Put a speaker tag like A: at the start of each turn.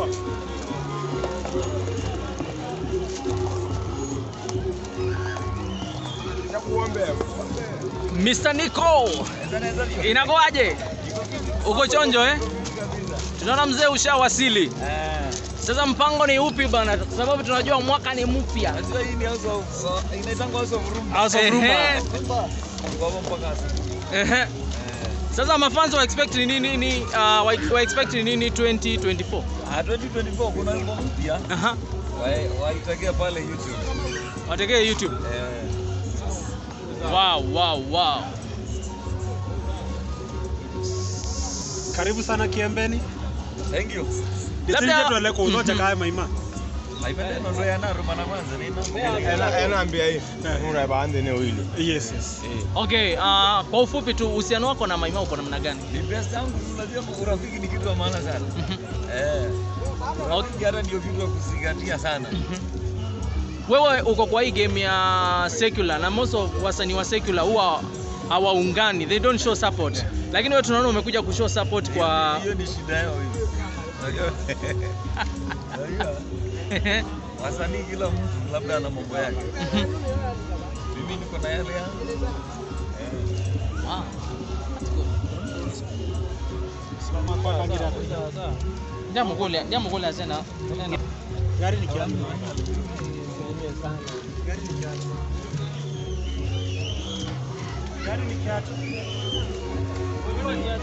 A: Mr. Nico, inakuwaje? Uko chonjo eh? Tunaona mzee ushawasili. Sasa mpango ni upi bana? Kwa sababu tunajua mwaka ni mpya.
B: House of
A: Ehe.
B: Rumba.
A: Ehe. Sasa mafans wa expect ni nini ni uh, wa, wa expect ni nini 2024?
B: Ah, 2024 kuna wimbo mpya
A: Aha.
B: Wa- waitegea pale YouTube.
A: Wategee YouTube.
B: Eh,
A: Wow, wow, wow.
C: Karibu sana Kiembeni.
B: Thank you.
A: Labda-
C: Labda tuele kuunocha kaya maima.
B: Maipende nondo ya naru mana kwanza ni
D: Enaambia hii unabande eneo hili.
C: Yes, yes.
A: Okay, uh, kwa ufupi tu uhusiano wako na Maimao uko namna gani?
B: Ni best yangu unajua urafiki ni kitu ya maana sana. Eh. Urafiki hata ndio kitu ya kuzingatia sana.
A: Wewe uko kwa hii game ya secular na most of wasanii wa secular huwa hawaungani, they don't show support. Lakini wewe tunaona umekuja kushow support kwa
B: Hiyo ni shida yao hiyo. Unajua? Unajua? Wasanii kila mtu labda ana mambo yake. Mimi niko na yale yangu.
A: Wow. Jambo kule, jambo kule asena.
C: Gari ni kiasi. Gari ni kiasi.